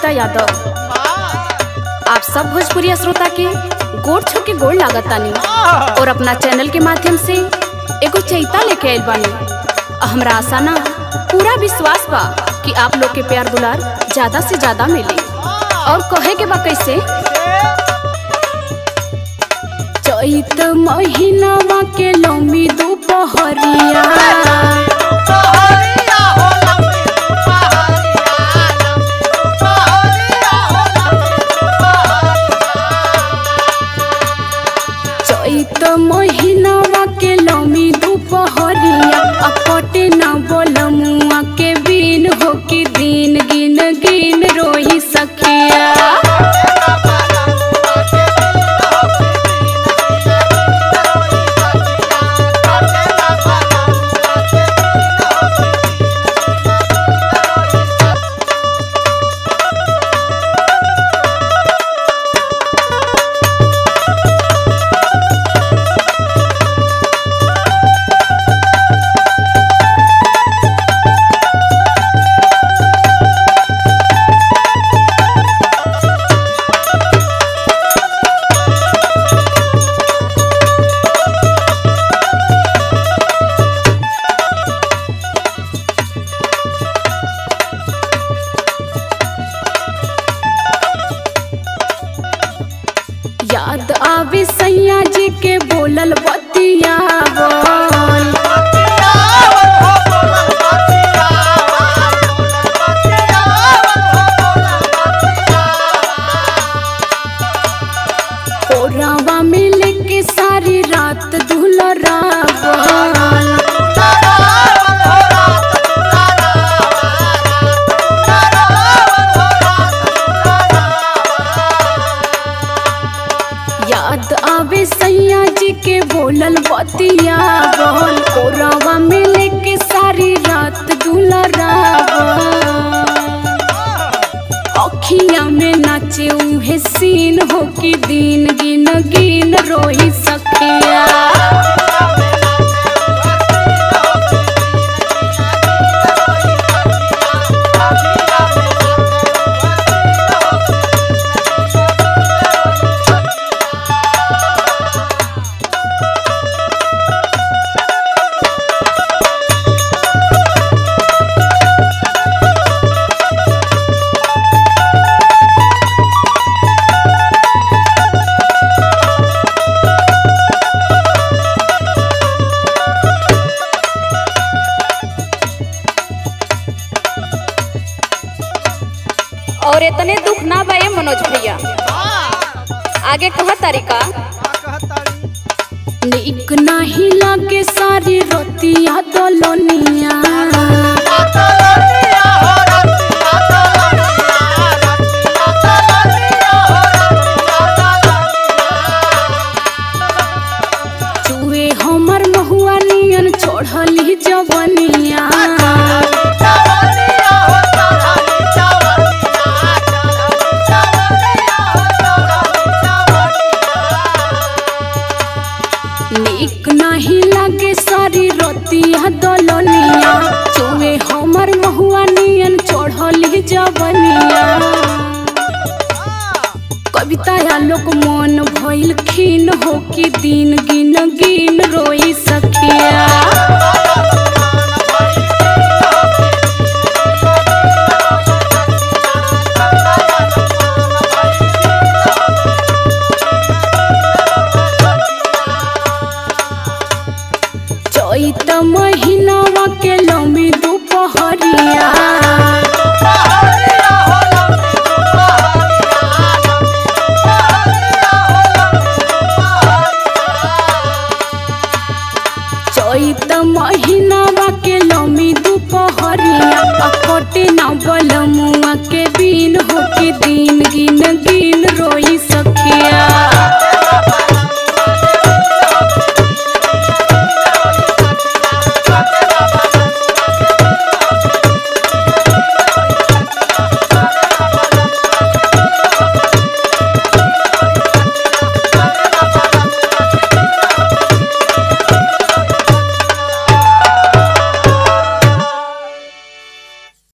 कविता यादव आप सब भोजपुरिया श्रोता के गोड़ छू के गोड़ लागतानी और अपना चैनल के माध्यम से एगो चैता लेके आइल बानी आ हमरा आशा ना पूरा विश्वास बा कि आप लोग के प्यार दुलार ज्यादा से ज्यादा मिली और कहे के बा कैसे चैत महीनावा के लम्बी दोपहरिया चैत महीनावा के लम्बी दोपहरिया आ कटे न बोलमुआ के बिन हो कि दिन गिन गिन रोही सखिया याद आवे सैया जी के बोलल बतियावल कोरावा में लेके सारी रात दुलरावल याद आवे सैया जी के बोलल बतियावल कोरावा में लेके सारी रात दुलरावल अखिया में नाचे उहे सीन हो कि दिन गिन गिन रोही सखिया और इतने दुख ना बा ए मनोज भैया आगे कह तरीका नीक नाही लागे सारी रोतिया दलनिया चूहे हमर महुआ नियन छोड़ली जवनिया नीक नाही लागे सारी रोतिया दलनिया चूहे हमर महुआ नियन छोड़ली जवनिया कविता या लोक मन भइल खीन हो कि दिन गिन